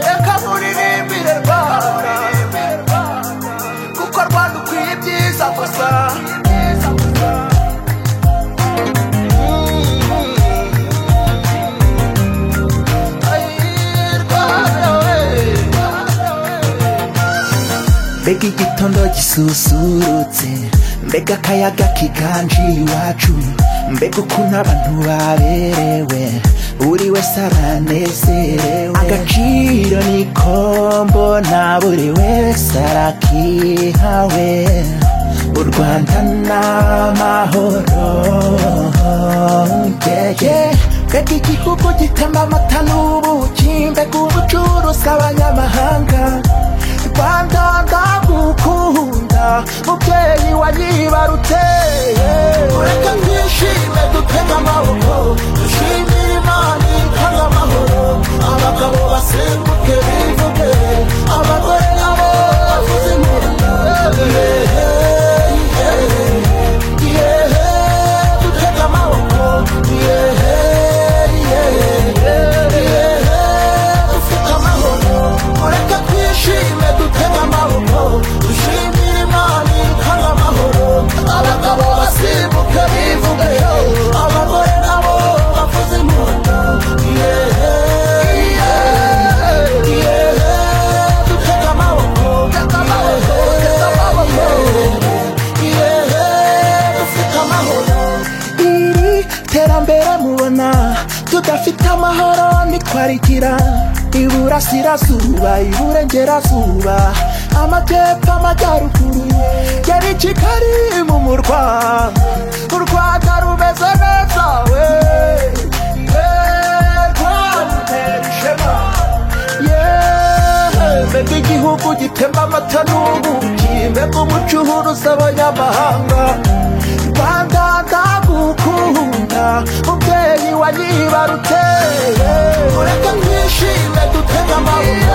reka muririmbire Rwanda kuko Rwanda ukwiye ibyiza gusa Ay, Rwanda we. mbega igitondo gisusurutse mbega akayaga kiganjiye iwacu mbega ukuntu abantu baberewe buri wese aranezerewe agaciro nikombo na buri wese arakihawe u rwanda n'amahoro yeah, yeah. mbega igihugu gitemba amata n'ubuki mbega ubucuruzi abanyamahanga rwanda ndagukunda mubyeyi wanyibarutse ureka twishime dutega amaboko dushimire imana itanga amahoro abagabo basimbuke bivuge abagore nabo bavuze impundu yehe dutega amaboko yehe yehe yehe dufite amahoro mureke twishime dutega amaboko dushimire imana itanga amahoro abagabo basimbuke bivuge abagore nabo bavuze impundu yehe yehe yehe dutega amaboko yehe yehe yehe dufite amahoro iri terambere mubona tudafite amahoro ntitwarigira iburasirazuba iburengerazuba amajyepfo amajyaruguru yari kigali mu murwa u rwanda rumeze neza we Yewe, Rwanda utera ishema. Yewe, mbega igihugu gitemba amata n'ubuki mbega umucuruzi abanyamahanga rwanda ndagukunda mubyeyi wanyibaruteye mureke twishime dutega amaboko